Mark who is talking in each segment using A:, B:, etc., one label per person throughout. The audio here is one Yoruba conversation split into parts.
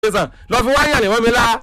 A: tẹsán lọ fi wáyà lè wọ́n mi lá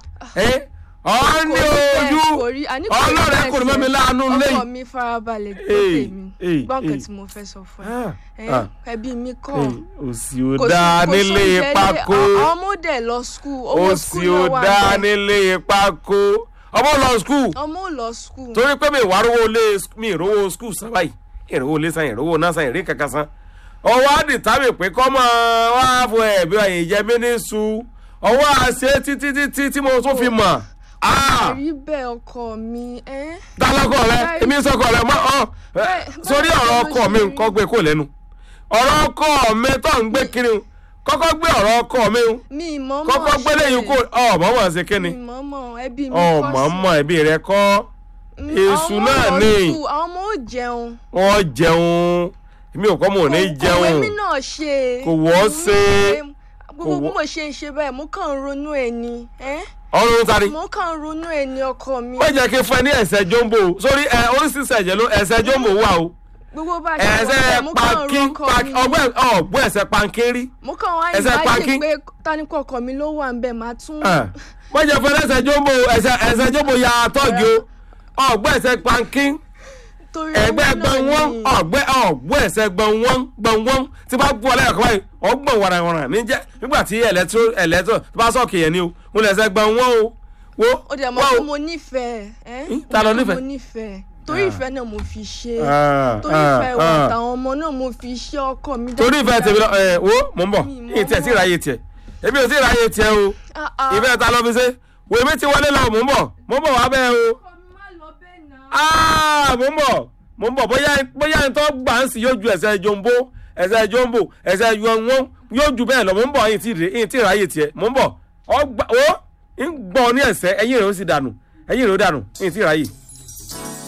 A: ọ ní ojú ọlọ́rẹ̀ kò ní mọ́ mi láàánú
B: ọkọ
A: lẹ́yìn.
B: mi farabalẹ̀ gbọ́
A: Èyí,
B: tèmi
A: èyí,
B: gbọ́ nǹkan
A: èyí.
B: tí mo fẹ́ sọ fún
A: Ah,
B: ẹ
A: ah.
B: ẹ ẹbí mi kọ́
A: òsì ò
B: kò sí-
A: dáa
B: kò
A: nílé
B: sóúnjẹ lé-
A: pákó
B: àwọn ọmọ dẹ̀ lọ skul owó
A: òsì
B: skul
A: ò
B: náà wà
A: dáa
B: bẹ́ẹ̀.
A: nílé pákó ọmọ lọ skul
B: ọmọ ò lọ skul
A: torí pé mi ìwà rówó lé mi ìrówó skul san báyìí ìrówó lé san ìrówó náà san ìrí kankan san ọwọ́ àdìtámì pé kọ́mọ wá fún ẹ̀bí ọ̀yìn jẹ́ mí ní su ọwọ́ àṣẹ títí títí tí mo tún fi mọ̀ Ah!
B: rí bẹ́ẹ̀ ọkọ mi ẹ́
A: dálọ́kọ̀ rẹ
B: Báyìí-
A: èmi sọkọ rẹ mọ́ ọ
B: Báyìí-
A: sórí
B: báyìí
A: ọ̀rọ̀
B: ló
A: ọkọ
B: ṣe
A: mi
B: rí.
A: kọ́ gbé kó lẹ́nu ọ̀rọ̀ ọkọ mi tó ń gbé kiri un, kọ́kọ́ gbé ọ̀rọ̀ ọkọ mi un,
B: mi ìmọ̀ọ́mọ̀
A: kọ́kọ́ gbé lẹ́yìn kó ọ̀mọ̀mọ̀ ṣe kíni
B: mi ìmọ̀ọ́mọ̀ ẹbí mi kọ́ sí.
A: ọ̀mọ̀mọ̀ ẹbí rẹ kọ́
B: Mm,
A: èṣù
B: àwọn
A: náà
B: ọmọ
A: ni.
B: skul, àwọn ọmọ ò jẹun
A: wọ́n jẹun èmi ò kọ́ mọ̀ ní
B: Kò- kò
A: jẹun
B: wẹ́mí náà ṣe
A: Kò wọ́ ṣe.
B: gbogbo
A: Kò
B: bí
A: wọ́-
B: mo ṣe ń ṣe báyìí mo kàn ń ronú ẹ ni ẹ́
A: ọ̀run tari
B: mo kàn ń ronú ẹ ni ọkọ mi
A: ó jẹ́ kí n fún ẹ ní ẹ̀sẹ̀ jombo sórí ẹ oríṣiríṣi ẹ̀jẹ̀ ló ẹ̀sẹ̀ jombo wà o
B: gbogbo bá a ṣe wọ
A: ẹ̀sẹ̀
B: bẹ́ẹ̀, mo kàn ń
A: pankin
B: ro ọkọ mi
A: ọgbẹ́ ọgbẹ́ ẹ̀sẹ̀ pankin rí
B: mo kàn wá
A: ẹsẹ̀
B: ìbáṣe
A: pankin.
B: pé táníkọ ọkọ mi ló wà ń bẹ̀ máa tún
A: wọ́n jẹ́ fún ẹ̀sẹ̀ jombo ẹ̀sẹ̀ ẹ̀sẹ̀ jombo ya tọ́gì o ọgbẹ́ ẹ̀sẹ̀ pankin
B: torí
A: ẹgbẹ́
B: owó náà
A: gbọ̀n wọ́n
B: ni.
A: ọgbẹ́ ọgbẹ́ ẹ̀sẹ̀ gbọ̀n wọ́n gbọ̀n wọ́n tí bá gbọ́ ọlẹ́yìn kan báyìí ọgbọ̀n wàràwàrà ní jẹ́ nígbà tí ẹ̀lẹ́tíró ẹ̀lẹ́tíró tó bá sọ̀kì yẹn ni o mo lẹ̀ ẹ̀sẹ̀ gbọ̀n wọ́n o wo
B: ó dẹ̀ mọ̀
A: wá
B: pé
A: o.
B: mo nífẹ̀ẹ́ ẹ́
A: Ih, ta ló
B: Mo mọ̀ pé
A: nífẹ̀ẹ́?
B: mo nífẹ̀ẹ́ torí
A: Ah.
B: ìfẹ́ náà mo fi ṣe
A: Ah,
B: torí
A: ah,
B: ìfẹ́ ìwà
A: ah.
B: àtàwọn ọmọ náà mo fi ṣe ọkọ mi
A: torí ìfẹ́ tèmi lọ ẹ wo mò ń bọ̀
B: Mi mọ̀
A: yìí tiẹ̀ tí
B: mọ̀.
A: ìráyè tiẹ̀ èmi ò tí ìráyè tiẹ̀ o
B: Ah, ah.
A: ìfẹ́ ta ló fi ṣe wo èmi ti wọlé lọ mò ń bọ̀ mò ń bọ̀ wá bẹ́ẹ̀ o
B: Ọkọ mi má lọ bẹ́ẹ̀ náà.
A: Ah, mò ń bọ̀ mò ń bọ̀ bóyá bóyá ẹni tó gbà ń sì yóò ju ẹsẹ̀ jombo ẹsẹ̀ jombo ẹsẹ̀ yọ̀wọ́n yóò ju bẹ́ẹ̀ lọ mò ń bọ̀ yìí tí yìí tí ìráyè tiẹ̀ mò ń bọ̀ ọ gbà ó ń gbọ́ ní ẹsẹ̀ ẹ̀yìn rẹ̀ ó sì dànù ẹ̀yìn rẹ̀ ó dànù yìí tí ìráyè.